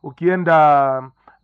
ukienda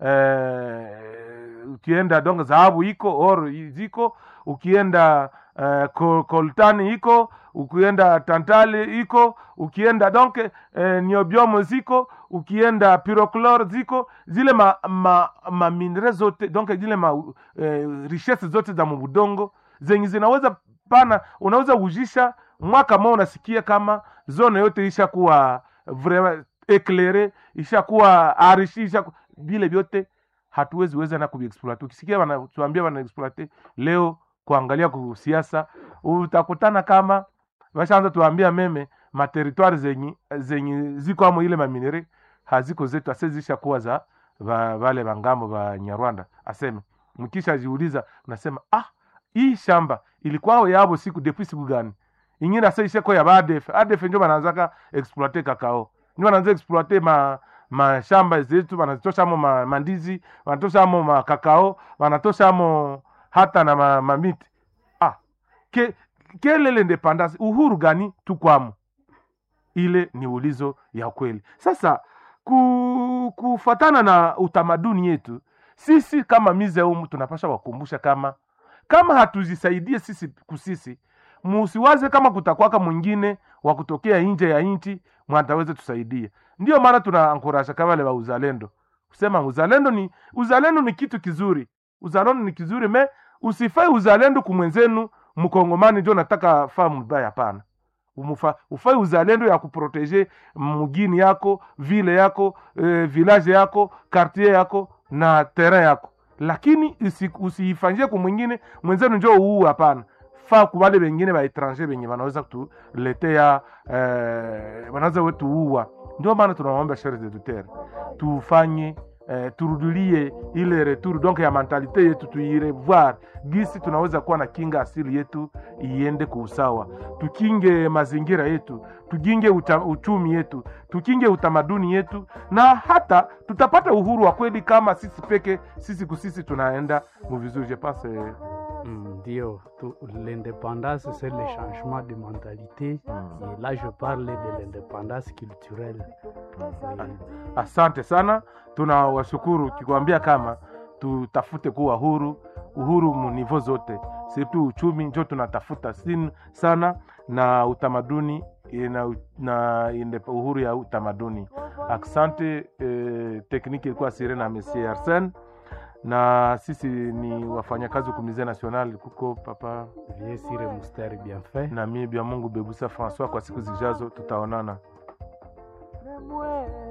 eh, ukienda donc dhahabu iko or ziko ukienda eh, ko- koltani iko ukienda tantali iko ukienda donc eh, niobiomo ziko ukienda pyrochlore ziko zile ma, ma, ma minere zote donc zile ma eh, richesse zote za mubudongo zenye zinaweza pana unaweza ujisha mwaka mmoja unasikia kama zone yote ishakuwa vraiment eclaire ishakuwa arishi ishaku, vile vyote hatuwezi weza na kuviexploite ukisikia wanatuambia wanaexploite leo kuangalia kusiasa utakutana kama washaanza tuambia meme materitwari zenye zenye ziko amo ile maminere haziko zetu ase zishakuwa za va, vale vangambo va nyarwanda aseme mkisha jiuliza unasema ah hii shamba ilikuwao yabo siku depuis siku gani ingine ase isheko ya badef adef njo bananzaka exploite kakao njo bananza exploite ma mashamba zetu banazitoshamo ma, mandizi wanatoshamo makakao wanatoshamo hata na ma, mamiti ah ke, kele l'independance uhuru gani tukwamo ile ni ulizo ya kweli sasa ku, kufatana na utamaduni yetu sisi kama mizeumu tunapasha wakumbusha kama kama hatuzisaidie sisi kusisi musiwaze kama kutakwaka mwingine wa kutokea nje ya nchi mwataweze tusaidia ndio maana tunaankurasha kama wale wa uzalendo kusema uzalendo ni uzalendo ni kitu kizuri uzalendo ni kizuri me usifai uzalendo kumwenzenu mkongomani njo nataka faa mbaya hapana Umufa, ufai uzalendo ya kuproteje mugini yako vile yako e, village yako quartier yako na terrain yako lakini usi- usiifanyie kwa mwingine mwenzenu njo uu hapana faa kubale bengine ba etranger benye banaweza kutuletea eh, wanaweza wetuua ndio maana tunawaomba shere de terre tufanye eh, turudilie ile retour donc ya mentalite yetu tuirevoir gisi tunaweza kuwa na kinga asili yetu iende kwa usawa tukinge mazingira yetu tukinge uta, uchumi yetu tukinge utamaduni yetu na hata tutapata uhuru wa kweli kama sisi peke sisi kusisi tunaenda muvizuri je pense eh, Mm, Ndio, tu- l'indépendance, c'est le changement de mentalité. Mm. Et là, je parle de l'indépendance culturelle. Oui. asante sana tunawashukuru kikwambia kama tutafute kuwa huru uhuru munivo zote situ uchumi njo tunatafuta sin sana na utamaduni eh, na, na inde- uhuru ya utamaduni asante eh, tekniki ilikuwa sire na monsieur arsen na sisi ni wafanyakazi kumize national kuko papa Vieux Sire Moustère bien fait. na mie bya mungu bebusa françois kwa siku zijazo tutaonana Nemwe